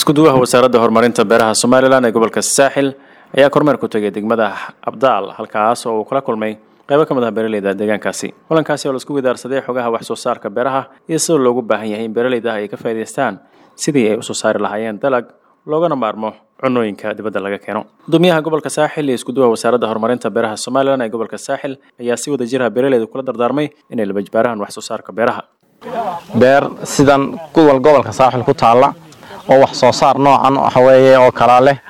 iskuduwaha wasaaradda horumarinta beeraha somalilan ee gobolka saaxil ayaa kormeer ku tegay degmada abdaal halkaas oo uu kula kulmay qaybo ka mid ah beeraleyda deegaankaasi kulankaasi oo laisku widaarsaday xogaha wax soo saarka beeraha iyo sida loogu baahan yahay in beeraleyda ay ka faa'idaystaan sidii ay usoo saari lahaayeen dalag loogana maarmo cunooyinka dibadda laga keeno gudoomiyaha gobolka saaxil iyo iskuduwaha wasaaradda horumarinta beeraha somalilan ee gobolka saaxil ayaa si wada jiraha beeraleyda kula dardaarmay inay labajbaarahan wax soo saarka beeraha beer sidan kuwal gobolka saaxil ku taalla oo wax soo saar noocan waxa weeye oo kalaa leh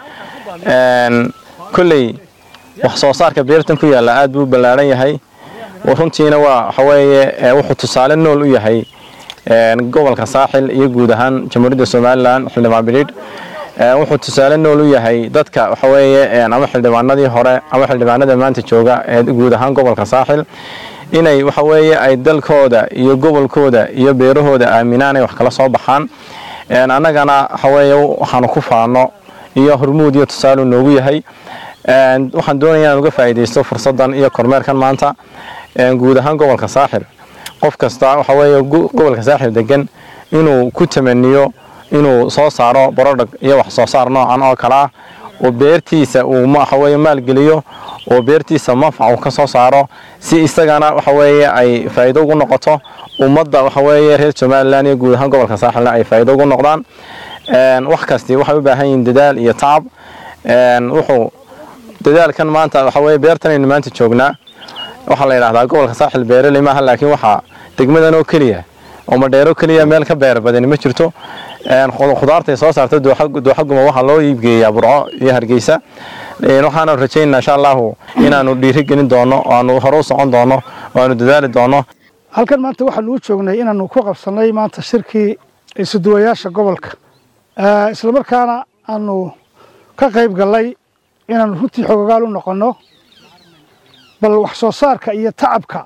kolley wax soo saarka beertan ku yaalla aad buu u ballaaran yahay runtiina waa waxa weeye wuxuu tusaale nool u yahay gobolka saaxil iyo guud ahaan jamhuuriyadda somalilan xildhibaan bidhiidh wuxuu tusaale nool u yahay dadka waxa weeye ama xildhibaanadii hore ama xildhibaanada maanta jooga ee guud ahaan gobolka saaxil inay waxa weeye ay dalkooda iyo gobolkooda iyo beerahooda aaminaan ay wax kala soo baxaan annagana waxa weeye waxaanu ku faano iyo hormuud iyo tusaalu noogu yahay waxaan doonaya inaan uga faa'iidaysto fursaddan iyo kormeerkan maanta guud ahaan gobolka saaxil qof kasta waxa weeye gobolka saaxil degan inuu ku tamaniyo inuu soo saaro barodhag iyo wax soo saar noocan oo kale ah oo beertiisa uu waxa weeye maalgeliyo oo beertiisa manfac uu ka soo saaro si isagana waxa weeye ay faa'iido ugu noqoto ummadda waxa weeye reer somalilan iyo guud ahaan gobolka saaxilna ay faa'iido ugu noqdaan wax kasti waxay u baahan yihiin dadaal iyo tacab wuxuu dadaalkan maanta waxa weeye beertanaynu maanta joognaa waxaa la yidhahdaa gobolka saaxil beeraley maaha laakiin waxaa degmadan oo keliya oo madheero keliya meel ka beer badani ma jirto khudaartay soo saarta dooxaguma waxaa loo iibgeeyaa burco iyo hargeysa waxaanu rajaynaa insha allahu inaanu dhiiri gelin doono oo aanu hore u socon doono oo aanu dadaali doono halkan maanta waxaanu u joognay inaanu ku qabsannay maanta shirkii isuduwayaasha gobolka islamarkaana aanu ka qayb gallay inaanu runtii xogagaal u noqonno bal wax soo saarka iyo tacabka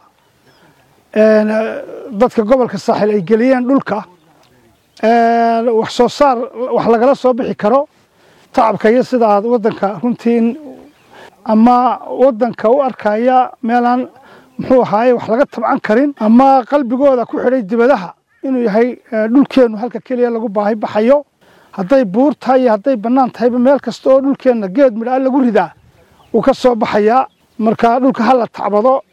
dadka gobolka saaxil ay geliyeen dhulka wax soo saar wax lagala soo bixi karo tacabka iyo sida aad waddanka runtii ama waddanka u arkaya meelaan muxuu ahaaye wax laga tabcan karin ama qalbigooda ku xidhay dibadaha inuu yahay dhulkeennu halka keliya lagu baahi baxayo hadday buur tahay iyo hadday bannaan tahayba meel kasta oo dhulkeenna geed midhaa lagu ridaa wuu ka soo baxayaa marka dhulka ha la tacbado